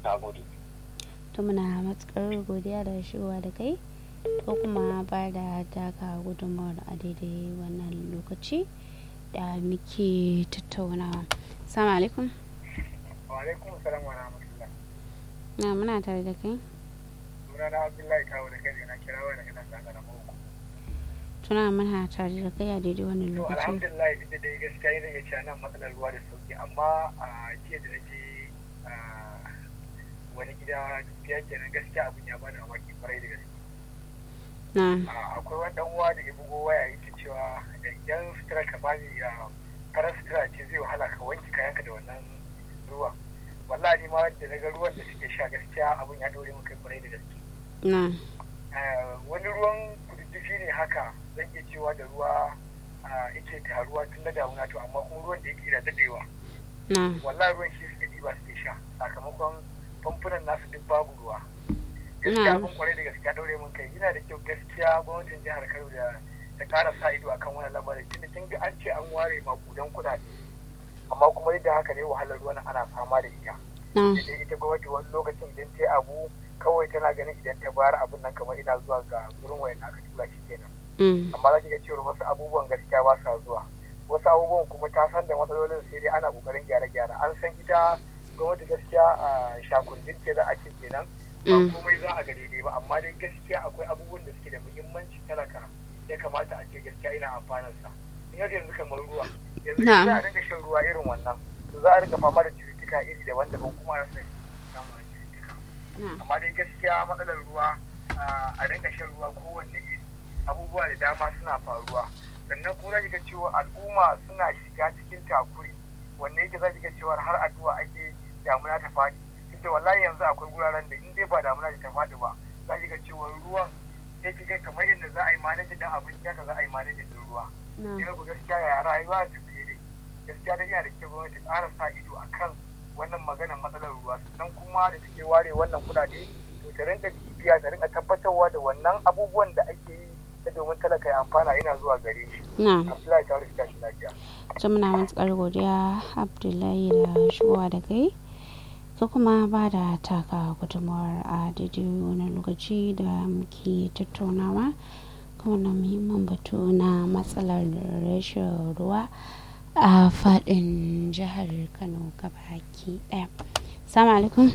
na gode to muna matukar godiya da shigowa da kai ko kuma ba da taka gudunmawar a daidai wannan lokaci da muke tattaunawa salamu alaikum wa alaikum salam wa rahmatullah na muna tare da kai sunana abdullahi kawo da kai na kira wani daga nan zanga na mako tuna muna tare da kai a daidai wannan to lokaci alhamdulillah duk da dai gaskiya zan iya cewa nan matsalar ruwa da sauki amma a jiya da naje a wani gida gaskiya kenan gaskiya abin ya bani mamaki kwarai da gaske na a akwai wani dan uwa da ya bugo waya yake cewa idan sutura ka bani ya farar sutura ce zai wahala ka wanke kayanka da wannan ruwa wallahi ni ma da na ga ruwan da suke sha gaskiya abin ya dore mun kai kwarai da gaske na Eh, wani ruwan kududdufi ne haka zan iya cewa da ruwa ah, yake taruwa tun na damuna to amma kuma ruwan da yake da dadewa na wallahi ruwan shi suke ɗiba suke sha sakamakon famfunan nasu duk babu ruwa Na'am. gaskiya abin kwarai da gaskiya daure mun kai yana da kyau gaskiya gwamnatin jihar Kano da ta ƙara sa ido akan wannan lamarin tunda kin ga an ce an ware makudan kuɗaɗe amma kuma yadda haka ne wahalar ruwan ana fama da ita na da ita gwamnati wani lokacin idan ta yi abu kawai tana ganin idan ta bayar abin nan kamar ina zuwa ga gurin wayan aka tura shi kenan mm, amma za ki ga cewa wasu abubuwan gaskiya ba sa zuwa wasu abubuwan kuma ta san da matsalolin sai dai ana kokarin gyare-gyare an san ita gwamnati gaskiya a shakundin ce za a ce kenan ba Mm. komai za a ga daidai ba amma dai gaskiya akwai abubuwan da suke da muhimmanci talaka ya kamata a ce gaskiya ina amfanin sa in yadda yanzu kamar ruwa yanzu Na'am. za a dinga shan ruwa irin wannan to za a dinga fama da cututtuka iri daban-daban kuma a rasa samun cututtuka na amma dai gaskiya matsalar ruwa ah, a dinga shan ruwa kowanne iri abubuwa da dama suna faruwa sannan kuma zaki ga cewa al'umma suna shiga cikin takuri wanne yake zaki ga cewa har addu'a ake damuna ta faɗi inda wallahi yanzu akwai guraren da in dai ba damuna ta faɗi ba zaki ga cewa ruwan sai ki ga kamar yadda za a yi manajin dan abinci haka za a yi manajin din ruwa na ina ku gaskiya ya rayuwa ta fiye dai gaskiya da yana da kyau gwamnati ta ƙara sa ido a kan wannan maganar matsalar ruwa sannan kuma da take ware wannan kuɗaɗe to ta rinka bibiya ta rinka tabbatarwa da wannan abubuwan da ake yi ta domin talaka ya amfana yana zuwa gare shi na abdullahi ta rika shi lafiya ta muna matuƙar godiya abdullahi da shigowa da kai ka kuma ba da taka gudunmawar a daidai wani lokaci da muke tattaunawa kan wannan muhimmin batu na matsalar rashin ruwa a faɗin jihar kano gabaki ɗaya salamu alaikum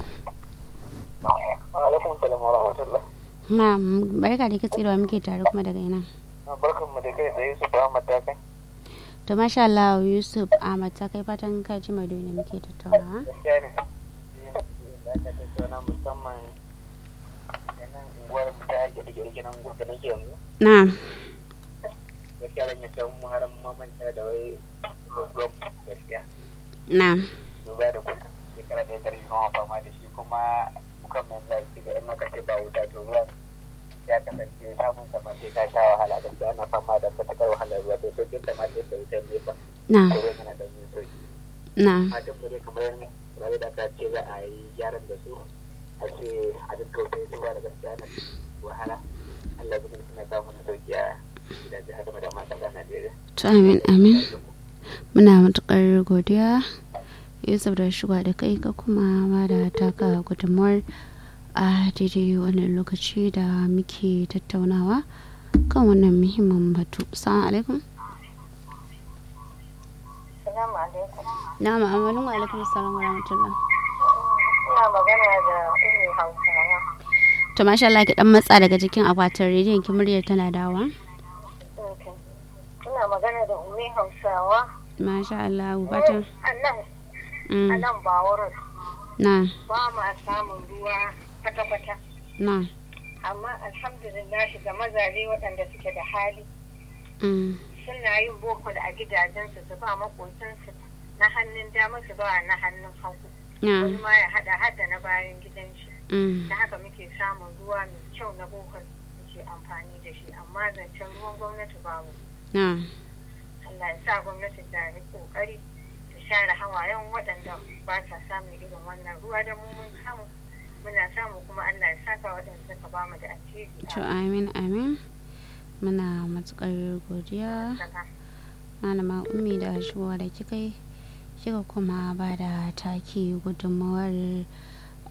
alaikum salam wa rahmatullah na barka da katsirewa muke tare kuma daga ina barkan mu da kai tsaye su ba matakai to masha Allah Yusuf Ahmad ta kai fatan ka ji mai da muke tattaunawa gaskiya ne da aka tattauna musamman yanan unguwar mu ta ake da nan gudu nake yanzu na gaskiya zan yi can mu haram mamanta da wai rob gaskiya na duba da kuka shekara da ya zama fama da shi kuma kukan mai lafi ga yan makace ba wuta to ruwan ya kasance samun sama sai ka sha wahala gaskiya ana fama da matakar wahalar ruwa to sokin da ma sai da wutar nefa na to ruwan yana da yin soki na matan mu dai kamar rabe da ka ce za a yi gyaran da su a ce a duk kautai su ba da gaskiya na wahala Allah zai suna samun sauki a gidaje haka da matan da Najeriya. to amin amin muna matukar godiya yusuf da shiga da kai ka kuma ba da taka gudunmuwar a daidai wannan lokaci da muke tattaunawa kan wannan muhimmin batu salamu alaikum Salamu alaikum. na ma'amalin wa alaikum salam wa rahmatullah Ina magana da Ummi Hausawa. to masha Allah ki dan matsa daga jikin akwatin rediyon ki muryar tana dawa Okay. Ina magana da Ummi Hausawa. masha Allah batan A nan, a mm, nan ba wurin na ba ma samun ruwa kwata-kwata. na Amma alhamdulillah ga mazaje waɗanda suke da hali mm, suna yin boko a gidajensu su ba maƙotansu na hannun dama su ba na hannun hagu. na Wani ma ya haɗa hada na bayan gidan shi. mm, Da haka muke samun ruwa mai kyau na boko muke amfani da shi. Amma zancen ruwan gwamnati babu. na Allah ya sa gwamnati ta yi kokari ta share hawayen waɗanda ba sa samun irin wannan ruwa da mu mun samu muna samu kuma Allah ya saka waɗanda suka ba mu da alheri to amin amin muna matukar godiya a malama ummi da shigowa da kika yi kika kuma ba da taki gudunmawar